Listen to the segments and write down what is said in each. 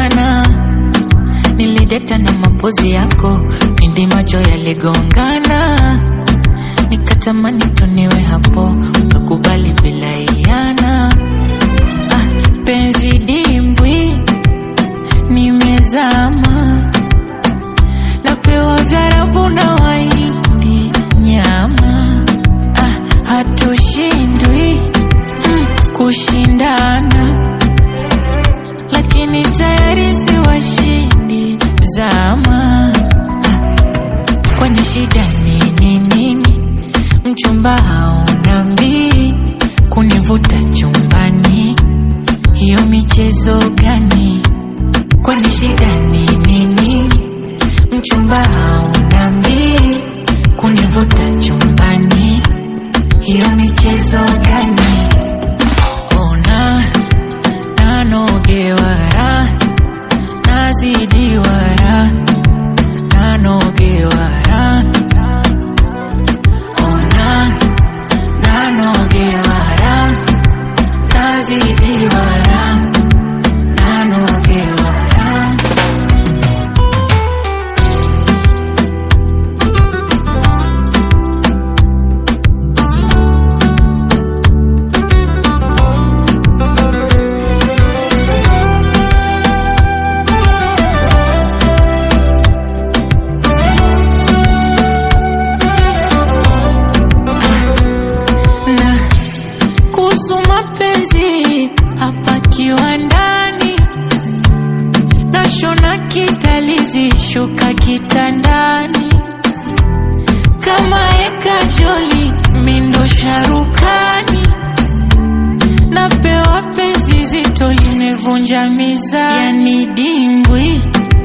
sana nilideta na mapozi yako pindi macho yaligongana nikatamani tuniwe hapo ukakubali bila iana ah, penzi dimbwi nimezama napewa vyarabu na waindi nyama ah, hatushindwi mm, kushindana lakini tayari si washindi zama ah, kwani shida nini nini mchumba hauna mbii kunivuta chumbani hiyo michezo gani kwani shida nini nini mchumba hauna mbii kunivuta chumbani hiyo michezo gani ona nanogewara nazidiwara nanogewara ona nanogewara nazidiwara nanogewara na kuhusu mapenzi hapa kiwandani nashona kidalizi shuka kitandani kama eka joli mindo sharukani napewa penzi zito limevunja mizani yani dimbwi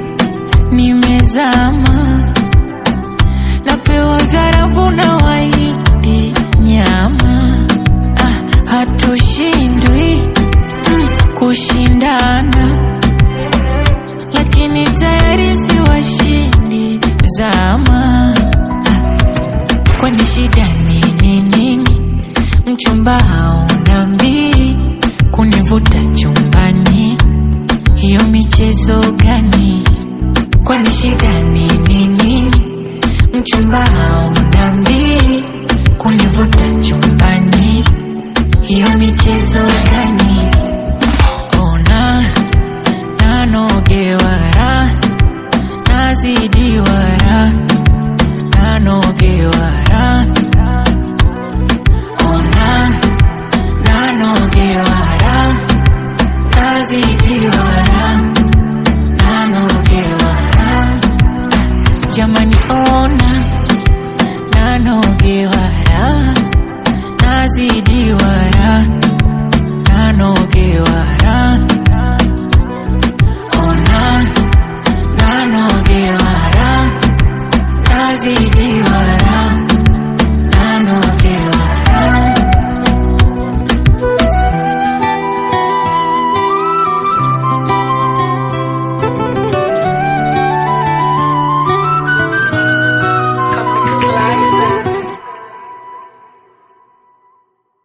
nimezama napewa vyarabu na waindi nyama ah, hatushindwi mm, kushindana lakini tayari si washindi zama ah, kwani shida nini nini mchumba hauna mbii kunivuta chumbani hiyo michezo gani kwani shida nini nini mchumba hauna mbii kunivuta chumbani hiyo michezo gani